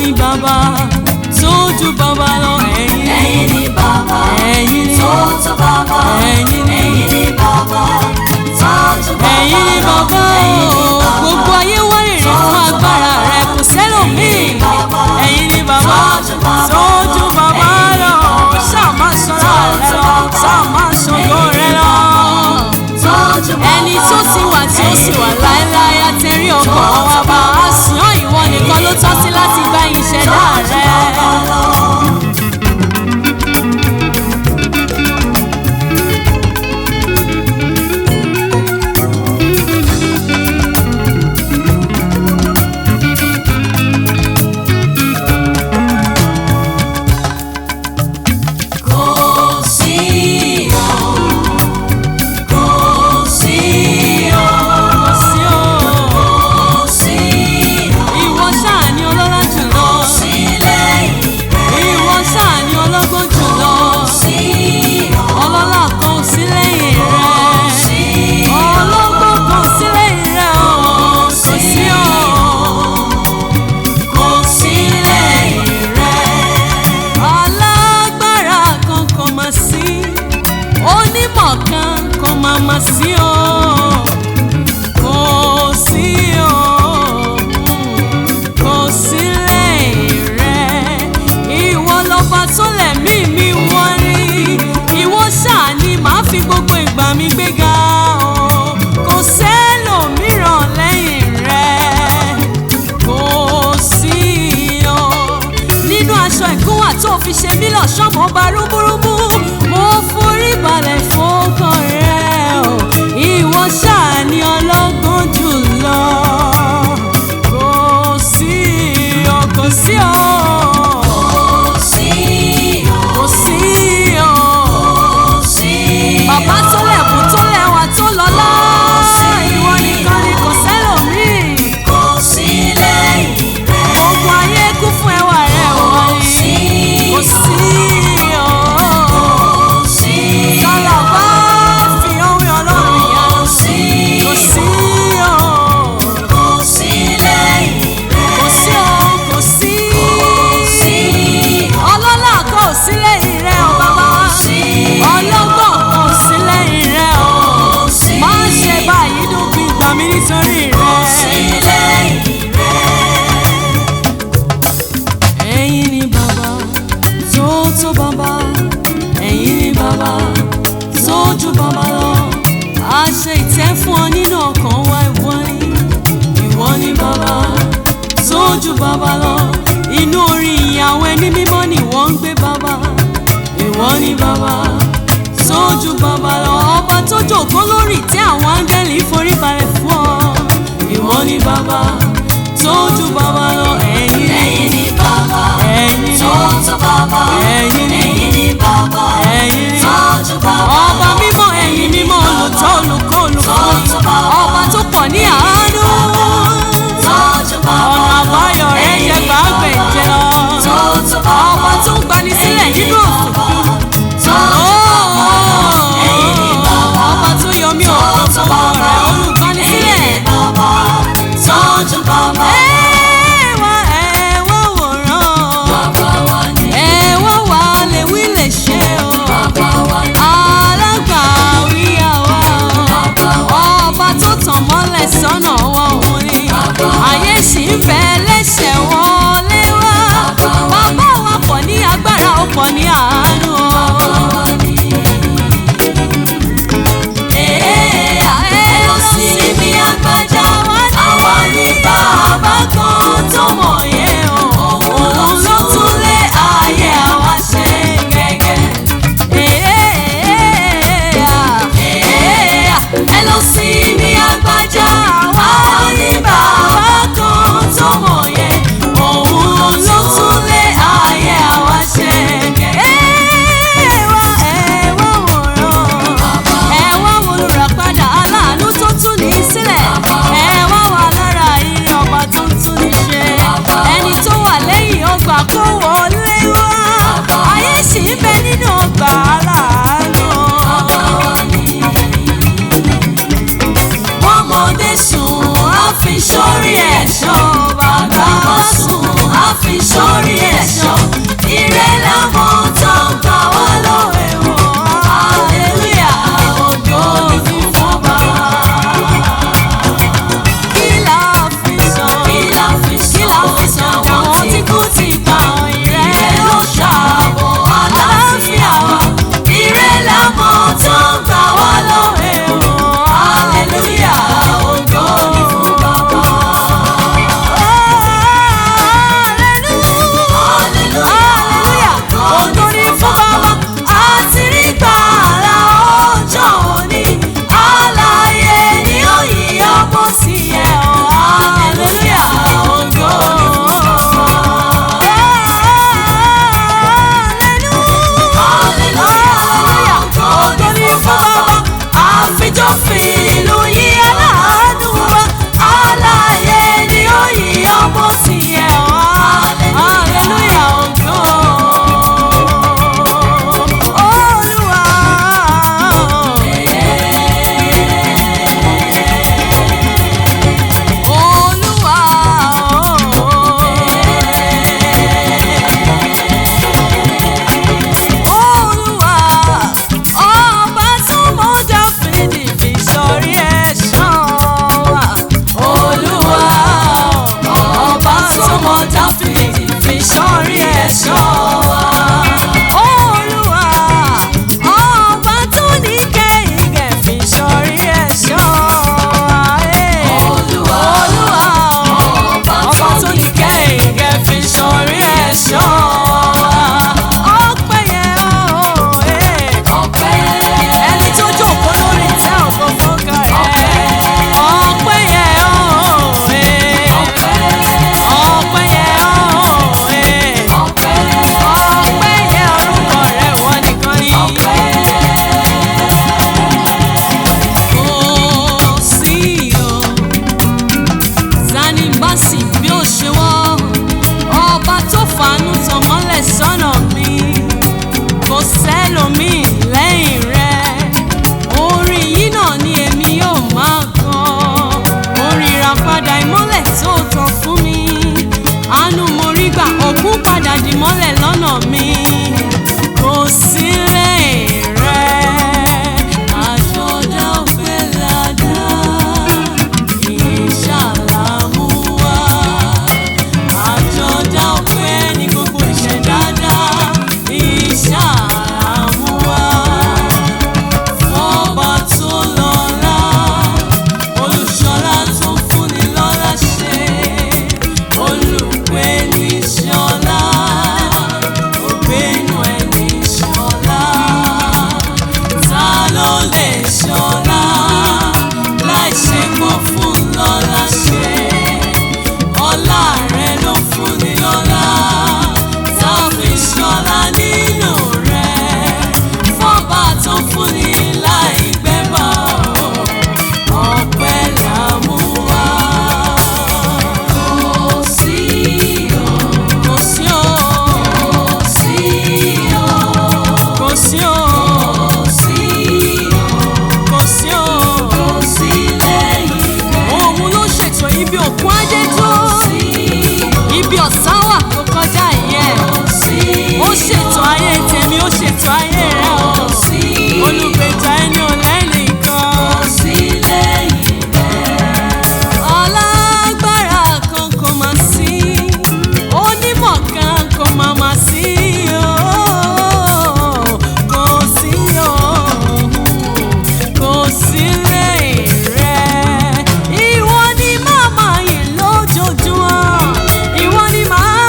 ni bàbá tó ju bàbá lọ ẹ̀yin ẹ̀yin ni bàbá ẹ̀yin ni tó tó bàbá ẹ̀yin ni ẹ̀yin ni bàbá tó tó bàbá ẹ̀yin ni bàbá ẹ̀yin ni o bàbá. gbogbo ayé wárìrì fún agbára rẹ kò sẹ́lòmíì ẹ̀yin ni bàbá tó ju bàbá lọ ṣáà má sọ̀rọ̀ rẹ lọ ṣáà má sọ̀rọ̀ rẹ lọ ẹni tó ti wà tí ó sì wà láéláé àtẹ̀rí ọkàn wa bá a sùn ọ́ ìwọ nìkan ló tọ́ sí láti gba ìṣẹ̀dá rẹ. Kò sí o, kò sí o, sí o kò sí o, ìwọ ṣáà ni ọlọ́lá jùlọ sí lẹ́yìn rẹ̀. ìwọ ṣáà ni ọlọ́gbọ́n jùlọ Sí o, ọlọ́lá kan ò sí lẹ́yìn rẹ sí ọlọ́gbọ́n kan ò sí lẹ́yìn rẹ o kò sí o kò sí lẹ́yìn rẹ̀. alágbára kan kò mà sí onímọ̀ kan kò mà mà sí o kò sí o kò sí lẹ́yìn rẹ ìwọ lọ́ba tó lẹ̀mí mi wọ́n ní ìwọ ṣáà ni màá fi gbogbo ìgbà mi gbéga o kò sẹ́lòmíràn lẹ́yìn rẹ kò sí o nínú aṣọ ìkúnwà tó fi ṣe mí lọ́ṣọ́ mo bá rúmúrúmú mo forí balẹ̀ fọ́kàn rẹ o ìwọ ṣáà ni ọlọ́gbọ́n jùlọ kò sí o kò sí o Kò sí o, kò sí o kò sí o. bàbá tó lẹ̀kùn tó lẹ́wà tó lọ́lá ìwọ nìkan ni kò sẹ́lòmíì. Kò sí lẹ́yìn rẹ̀. Gbogbo ayé kún fún ẹwà rẹ̀ wọ́n ní. Kò sí o. Kò sí Sọ̀rọ̀ bá fi ohun ọlọ́run yá. Kò sí Kò sí o. Kò sí lẹ́yìn rẹ̀. Kò sí o. Kò sí. Kò sí Ọlọ́lá kan ò sí lẹ́yìn rẹ̀ o bàbá. sí Ọlọ́gbọ̀n kan ò sí lẹ́yìn rẹ̀ o. Kò sí Má ṣe báyìí dúpin gbà mí nítorí sí rẹ̀. lẹ́yìn rẹ̀. ẹ̀yin ni bàbá tó tó bàbá ẹ̀yin ni bàbá tó ju bàbá lọ a ṣe ìtẹ́ fún ọ nínú ọkàn wa ìwọ ni ìwọ ni bàbá tó ju bàbá lọ inú orin ìyàwó ẹni mímọ́ ni wọ́n ń gbé bàbá ìwọ ni bàbá tó ju bàbá lọ ọba tó jòkó lórí ìtẹ́ àwọn áńgẹ́lì forí balẹ̀ fún ọ ìwọ ni bàbá tó ju bàbá lọ ẹ̀yin ni Ẹ̀yin ni bàbá ẹ̀yin ni tó tó bàbá. ẹ̀yin ni Ẹ̀yin ni bàbá ẹ̀yin ni tó tó bàbá. ọba mímọ́ ẹ̀yin mímọ́ olùtọ́ olùkọ́ olùkọ́ ọba tó pọ̀ ní àánú Tó tó bàbá. ọ̀nà àbáyọ rẹ̀ jẹ́ gbàgbẹ́ jẹ́ lọ Tó tó bàbá. ọba tó ń gbani sílẹ̀ nínú òkùnkùn Tó Ẹ̀yin ni bàbá. ọba tó yọ mí òkùnkùn rẹ̀ olùgbani sílẹ̀ bàbá. Tó tó sórí ẹ̀ṣọ́ ire làwọn tó ń gbà wá lọ́wọ́ ẹ̀wọ̀n hallelujah ògo ni fún bàbá. kí la fi san kí la fi kí la fi san àwọn tí kú ti gbà ìrẹ́ ire ló ló ṣàbò ṣàbò àlàáfíà wa ire làwọn tó ń gbà wá lọ́wọ́ ẹ̀wọ̀n hallelujah ògo ni fún bàbá. Hallelujah! Ògo ni fún Baba. àti rí gbàrà ọjọ́ òní alààyè ni ó yí ọmọ sí ẹ ọ́ hallelujah ògo ni fún Baba. hallelujah ògo ni fún Baba. àfijọ́fin ìlú yí aláàánú wa alààyè ni ó yí ọmọ sí ẹ ọ́ hallelujah ògo. Olúwa ọba tó mọ Dáfídì fi sórí ẹ̀ṣọ́ wa. Olúwa, ọba tó ní kẹ́hìngẹ̀ fi sọrí ẹ̀ṣọ́ ayé. Olúwa Olúwa, ọba tó ní kẹ́hìngẹ̀ fi sọrí ẹ̀ṣọ́ ọpẹ́ yẹn o, eh. ọpẹ́ ẹni tó jókòó lórí ìtẹ́ ògo fọ́gà rẹ̀. ọpẹ́ yẹn o, eh. ọpẹ́ yẹn o, eh. ọpẹ́ ọpẹ́ yẹn orúkọ rẹ̀ wọ́n nìkan ni. ọpẹ́ Kò sí o, Sani Mbasi bí ó ṣe wọ́, ọba tó fàánú tàn mọ́lẹ̀ sọ́nà mi, kò sẹ́lòmíì lẹ́yìn rẹ̀. Orin yìí náà ni èmi yóò máa kọ, orin ìràpadà ìmọ́lẹ̀ tó tàn fún mi. Àánú mo rí gbà, òkun padà dì mọ́lẹ̀ lọ́nà mi, kò sí lẹ́yìn rẹ̀. Àjọ̀dá ọpẹ́ ládá, ìṣàlámú wá. Àjọ̀dá ọpẹ́ ní gbogbo ìṣẹ̀dá, ìṣàlámú wá. Fọ́ba tó lọ́lá, olùṣọ́lá tó fúnni lọ́lá ṣe. Olùpẹ̀ ní ṣọlá, ògbénu ẹ̀ ní ṣọlá. Ta ló lè ṣọlá láì ṣe pọ̀ fún lọ́lá ṣe? Ọlá rẹ̀ ló fúnni lọ́lá, tá a fi ṣọlá nínú rẹ̀. Fọ́ba tó fúnni láì gbẹ́bà o, ọpẹ́ là mú wá. kò sí o Kò sí o, kò sí o kò sí o, kò sí o kò sí o. kò sí lẹ́yìn rẹ̀ Òun ló ṣètò ibi òkun ajé tó. sí Ibi ọ̀sán wà tó kọjá ìyẹn. kò sí Ó ṣètò ayé tèmi, ó ṣètò ayé rẹ̀ o. kò sí Olùgbèjà ẹni ò lẹ́nìkan. kò sí lẹ́yìn rẹ̀ Alágbára kan kò mà sí. Onímọ̀ kan kò mà mà sí o. Kò sí o. Kò sí lẹ́yìn rẹ̀. Ìwọ ni màmá yìí lójoojúmọ́. Ìwọ ni màá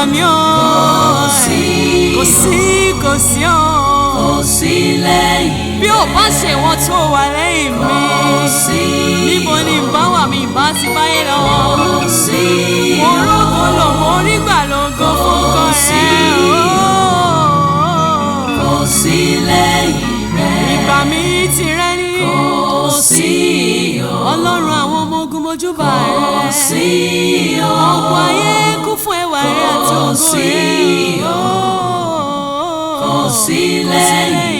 mí o Kò sí. kò sí kò sí o kò sí lẹ́yìn bí ò bá ṣe wọn tó wà lẹ́yìn mi kò sí níbo ni ìbá wà mí ìbá ti báyé lọ kò sí mo rógo lò mo rí gbà lógo fún kan sí. kò sí lẹ́yìn rẹ̀ ìgbà mi ti rẹ́ ní kò sí o ọlọ́run àwọn ọmọ ogun mojúbà kò rẹ̀ sí o ọ̀pọ̀ ayé kún fún ẹwà rẹ̀ àti Kò ògo sí rẹ̀ o. kò sí lẹ́yìn